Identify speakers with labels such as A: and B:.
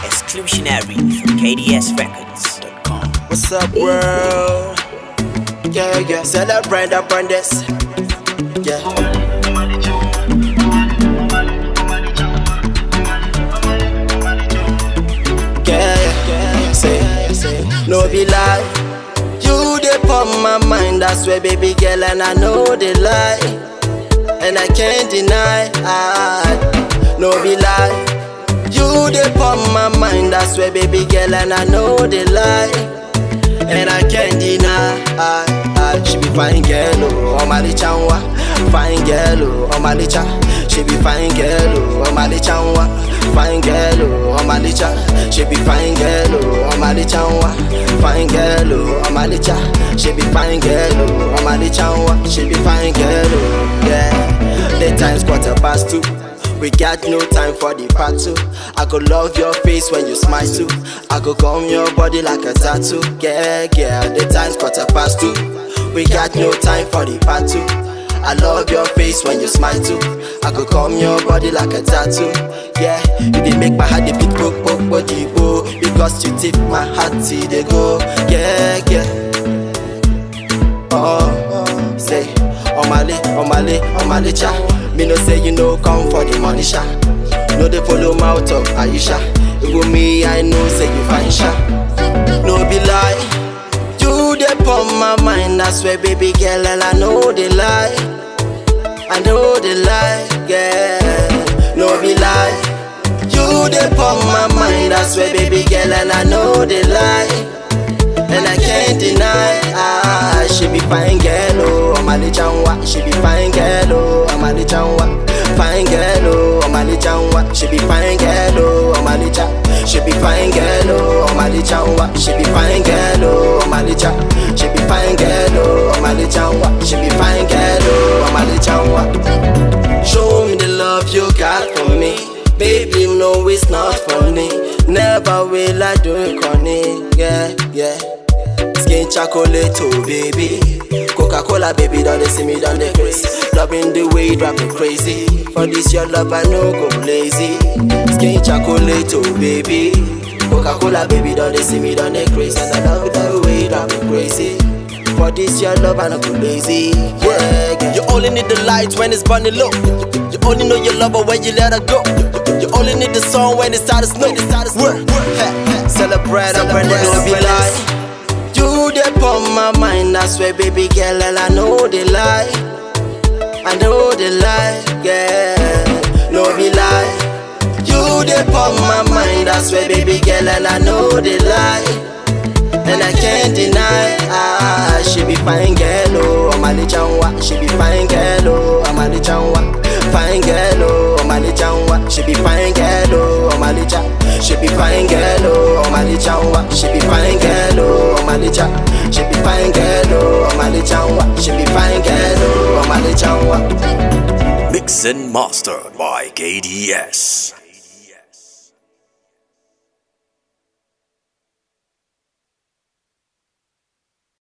A: Exclusionary from KDSRecords.com.
B: What's up, world? Yeah, yeah, celebrate up on this. Yeah. Yeah, yeah, say, say, no be lie. You dey pump my mind, that's where baby girl, and I know they lie, and I can't deny. I, no be lie. You dey pump my mind, that's where baby girl, and I know they lie, and I can't deny. I, I, she be fine girl, oh, oh my chanwa, fine girl, oh, oh my cha. She be fine girl, oh, oh my chanwa, fine girl, oh, oh my cha. She be fine girl, oh, oh my chanwa, fine girl, oh, oh my cha. She be fine girl, oh, oh my chanwa. She be fine girl, oh, yeah. The time's quarter past two. We got no time for the part two. I go love your face when you smile too. I go comb your body like a tattoo. Yeah, yeah, the time's quarter past two. We got no time for the part two. I love your face when you smile too. I go comb your body like a tattoo. Yeah, you did make my heart a beat poke poke body go. Because you tip my heart till they go. Yeah, yeah. Oh, say, on my leg, on my leg, on my leg, cha. Me no say you no come for the money, sha. No they follow mouth of Aisha. Even me, I know say you fine, sha. No be lie, you dey pump my mind. I swear, baby girl, and I know they lie. I know they lie, yeah. No be lie, you dey pump my mind. I swear, baby girl, and I know they lie. And I can't deny, ah, she be fine girl, oh, Amali Chanwa. She be fine girl, oh, Amali Chanwa. Fine girl, oh, Amali Chanwa. She be fine girl, oh, Amali Cha. She be fine girl, oh, Amali Chanwa. She be fine girl, oh, Amali Cha. She be fine girl, oh, Amali Chanwa. She be fine girl, oh, Amali Chanwa. Show me the love you got for me. Baby, no, it's not funny. Never will I do it, corny. Yeah, yeah. Skin chocolate, oh baby. Coca Cola, baby, don't they see me, don't they crazy? Loving the way you drop me crazy. For this, your love, I no go lazy. Skin chocolate, oh baby. Coca Cola, baby, don't they see me, don't they crazy? And I love the way you drop me crazy. For this, your love, I no go lazy. Yeah, yeah. You only need the light when it's burning low. You only know your lover when you let her go. You only need the song when it's out of snow. Work, celebrate, celebrate, no be lie. You dey pump my mind, I swear, baby girl, and I know they lie. I know they lie, yeah, no be lie. You dey pump my mind, I swear, baby girl, and I know they lie. And I can't deny, ah, she be fine girl, oh, Amali Chanwa. She be fine girl, oh, Amali Chanwa. Fine girl, oh, Amali Chanwa. She be fine girl, oh, Amali Cha. She be fine girl, oh, Amali Chanwa. She be fine girl, oh, Amali Cha. She be fine girl, oh, Amali Chanwa. She be fine girl, oh, Amali Chanwa.
A: Mix and mastered by KDS.